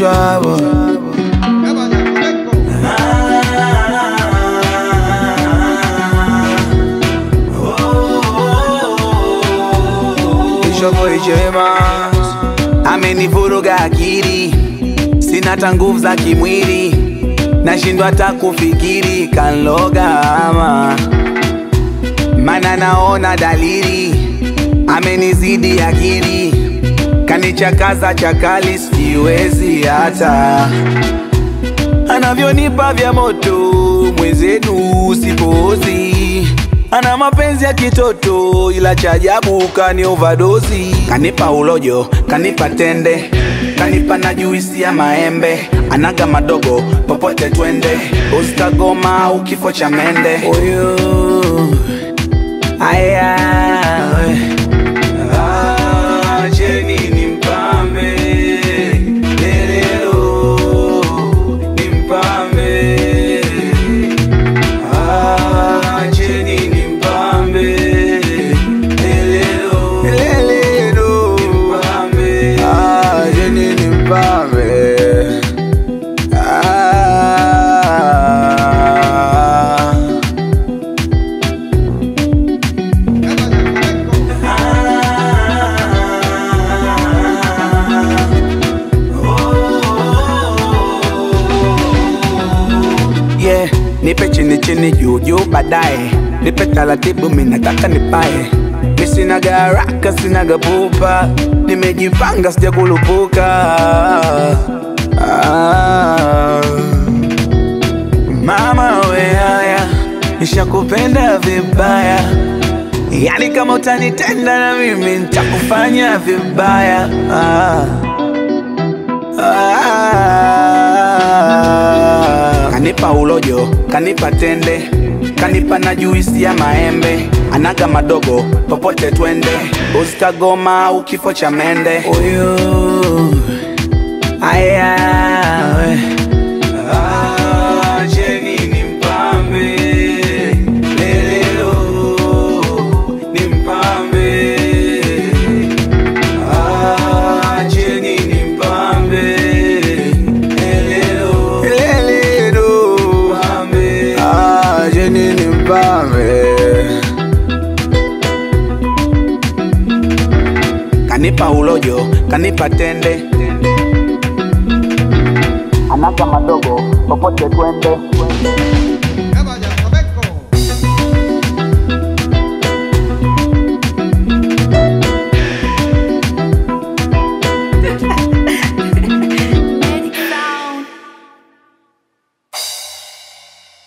trouble. It's your boy James. Amenivuruga akili, sina hata nguvu za kimwili, nashindwa hata kufikiri, kanloga ama mana naona dalili, amenizidi akili, kanichakaza chakali, siwezi hata anavyonipa vya moto, mwenzenu sipozi ana mapenzi ya kitoto ila cha ajabu kani overdose. Kanipa ulojo, kanipa tende, kanipa na juisi ya maembe, anaga madogo popote twende, usikagoma au kifo cha mende. Oyo aya Ah, Jeni ni mpambe lelelo ni mpambe Ah, Jeni ni mpambe lelelo lelelo ni mpambe Ah, Jeni ni mpambe Ah yeah. Nipe chini chini juu juu baadaye, nipe taratibu, mimi nataka nipae. Mi sinaga haraka, sinaga pupa, nimejipanga sija kulupuka. Ah. Mama we haya, nishakupenda vibaya, yani kama utanitenda na mimi nitakufanya vibaya. Ah. Ah. Kanipa ulojo, kanipa tende, kanipa na juisi ya maembe, anaga madogo popote twende, usikagoma au kifo cha mende. Uyu aya we. Ah, Jeni ni mpambe, lelelo ni mpambe Ah, Jeni ni mpambe Lelelo Lelelo Mpambe Ah, Jeni ni mpambe Kanipa ulojo, kanipa tende Anaga madogo, popote twende